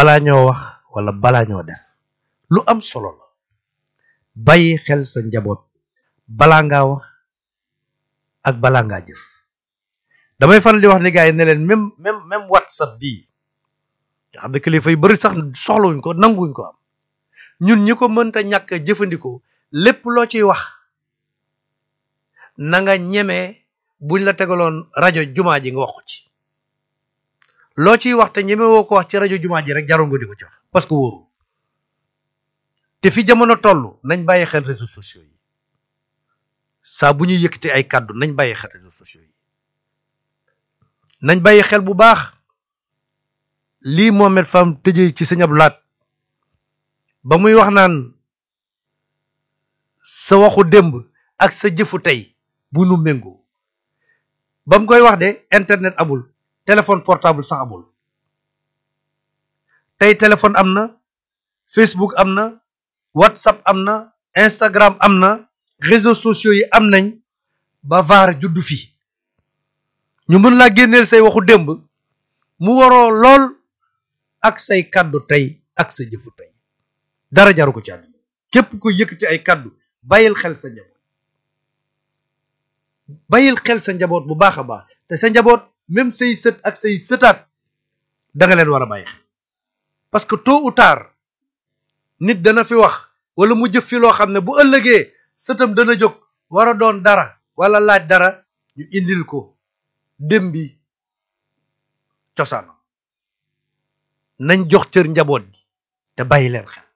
balaa ñoo wax wala balaa ñoo def lu am solo la bàyyi xel sa njaboot balaa ngaa wax ak balaa ngaa jëf damay faral di wax ni gars yi ne leen même même même whatsapp bii nga xam ne kilifa yu bari sax soxlawuñ ko nanguwuñ ko am ñun ñi ko mënta ñàkk a jëfandikoo lépp loo ciy wax na nga ñemee buñ la tegaloon rajo jumaa ji nga wax ko ci loo ciy wax te ñeme woo ko wax ci rajo jumaa ji rek jarul nga di ko ci wax parce que wóoru te fi jamono toll nañ bàyyi xel réseaux sociaux yi saa bu ñuy yëkkati ay kàddu nañ bàyyi xel réseaux sociaux yi nañ bàyyi xel bu baax lii Mohamed Fam tëjee ci sëñ Abdou Lahat ba muy wax naan sa waxu démb ak sa jëfu tey bu nu méngoo ba mu koy wax de internet amul téléphone portable sax amul tey téléphone am na Facebook am na WhatsApp am na Instagram am na réseaux sociaux yi am nañ ba vaar juddu fi ñu mën laa génneel say waxu démb mu waroo lool ak say kàddu tey ak sa jëfu tey dara jaru ko ci àdduna képp ko yëkkati ay kàddu bàyyil xel sa njaboot bàyyil xel sa njaboot bu baax a baax te sa njaboot même say sët ak say sëtaat da nga leen war a bàyyi xel parce que tôt ou tard nit dana fi wax wala mu jëf fi loo xam ne bu ëllëgee sëtam dana jóg war a doon dara wala laaj dara ñu indil ko dem bi cosaan nañ jox cër njaboot gi te bàyyi leen xel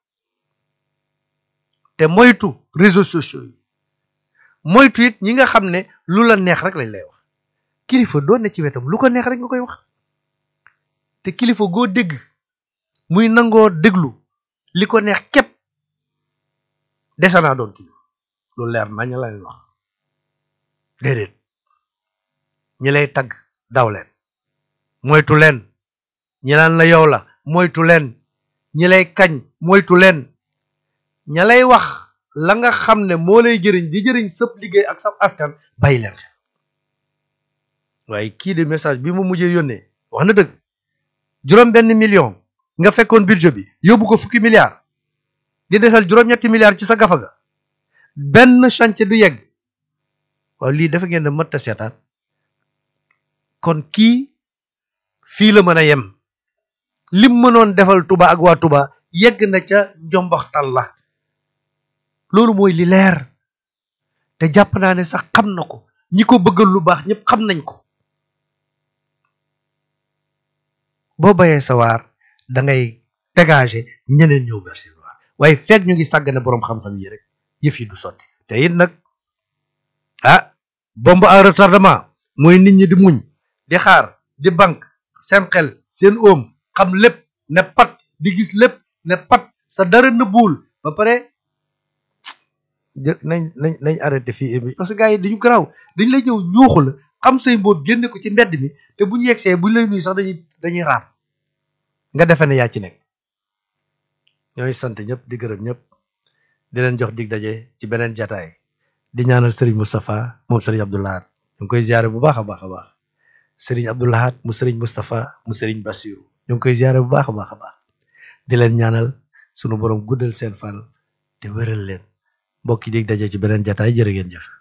te moytu réseaux sociaux yi moytu it ñi nga xam ne lu la neex rek lañ lay wax kilifa doon ne ci wetam lu ko neex rek nga koy wax te kilifa goo dégg muy nangoo déglu li ko neex képp dese naa doon kilifa lu leer nañ la leen wax déedéet ñi lay tagg daw leen moytu leen ñi naan la yow la moytu leen ñi lay kañ moytu leen ña lay wax la nga xam ne moo lay jëriñ di jëriñ sëpp liggéey ak sa askan bàyyi leen xel waaye kii de message bi mu mujjee yónnee wax na dëgg juróom benn million nga fekkoon budget bi yóbbu ko fukki milliards di desal juróom-ñetti milliards ci sa gafa ga benn chantier du yegg waaw lii dafa ngeen ne mëtt a seetaan kon kii fii la mën a yem lim mënoon defal Touba ak waa Touba yegg na ca njombaxtal la loolu mooy li leer te jàpp naa ne sax xam na ko ñi ko bëggal lu baax ñëpp xam nañ ko boo bayee sa waar da ngay dégager ñeneen ñëw verser waar waaye fekk ñu ngi sàggane boroom xam-xam yi rek yëf yi du sotti te it nag ah bombe à retardement mooy nit ñi di muñ di xaar di banque seen xel seen oom xam lépp ne pat di gis lépp ne pat sa dara nëbbuwul ba pare nañ nañ nañ arrêté fii émi parce que gars yi dañu garaaw dañ lay ñëw ñuuxu la xam say mbóot génne ko ci mbedd mi te bu ñu yegsee bu ñu lay nuyu sax dañuy dañuy raam nga defe ne yaa ci nekk ñooy sant ñëpp di gërëm ñëpp di leen jox dig daje ci beneen jataay di ñaanal Serigne Moustapha moom Serigne Abdou Lahad ñu ngi koy ziare bu baax a baax a baax Serigne Abdou Lahad mu Serigne Moustapha mu Serigne Bassirou ñu ngi koy ziare bu baax a baax a baax di leen ñaanal sunu borom guddal seen fan te wéral leen mbokk yi dig daje ci beneen jataay jërë ngeen jëf